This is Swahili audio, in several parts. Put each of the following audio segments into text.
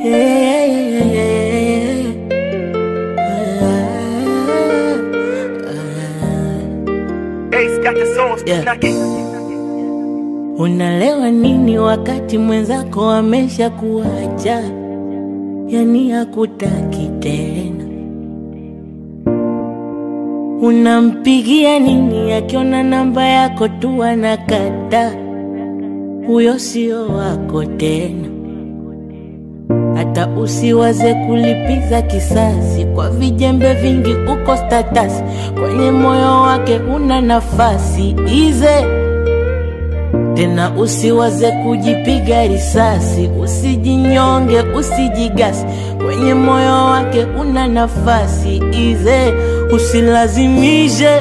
yeah, yeah, yeah. Ace got the sauce, Yeah. knocking. Unalewa nini wakati mwenzako amesha kuacha, yani hakutaki tena? Unampigia nini akiona namba yako tu anakata? Huyo sio wako tena. Hata usiwaze kulipiza kisasi kwa vijembe vingi, uko status kwenye moyo wake una nafasi ize tena usiwaze kujipiga risasi, usijinyonge, usijigasi, kwenye moyo wake una nafasi ize, usilazimishe,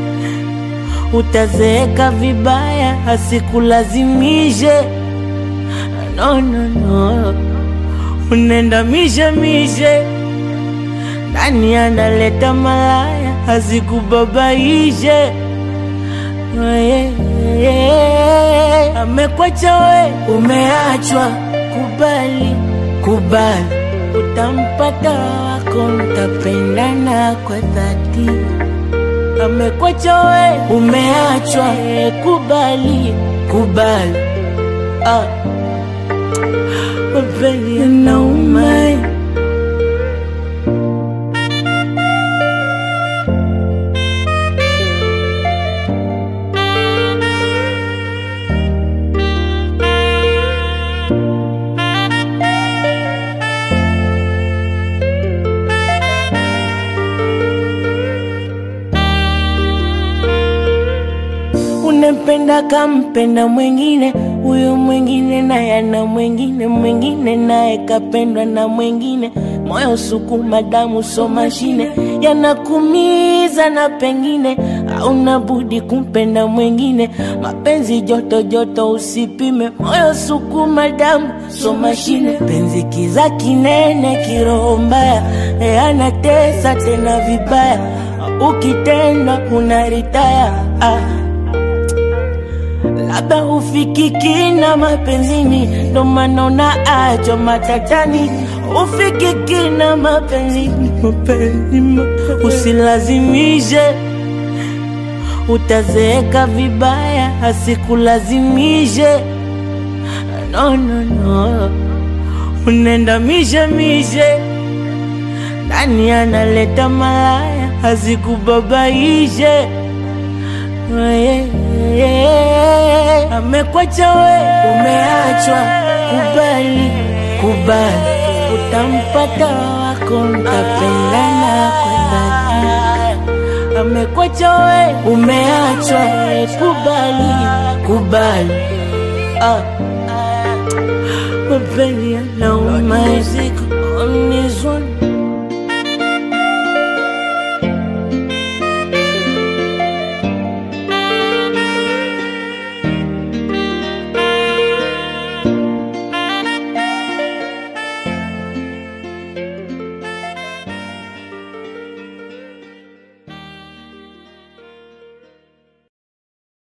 utazeeka vibaya, asikulazimishe. No, no, no, unaenda mishe mishe, nani analeta malaya, asikubabaishe yeah, yeah. Amekwacha we, umeachwa, kubali, kubali, utampata wako, mtapendana kwa dhati. Amekwacha we, umeachwa, eh, kubali, kubali, ah. Mapenzi yanauma eh. Unampenda kampenda mwingine, huyo mwingine naye ana mwingine, mwingine naye kapendwa na mwingine. Moyo sukuma, damu so mashine, yanakumiza na pengine hauna budi kumpenda mwingine. Mapenzi joto joto, usipime. Moyo sukuma, damu so mashine, penzi kiza kinene, kiroho mbaya, e anatesa tena vibaya, ukitenda unaritaya ah. Labda hufikiki na mapenzini, ndo maana unaachwa matatani. Hufikiki na mapenzini, mapenzi, mapenzi. Usilazimishe, utazeeka vibaya, asikulazimishe. No, no, no, unaenda mishe mishe, nani analeta malaya, asikubabaishe yeah, yeah. Amekwacha we, umeachwa, kubali, kubali, utampata wako, mtapendana kwa dhati. Amekwacha we, umeachwa, kubali, kubali, ah. Mapenzi yanauma, on this one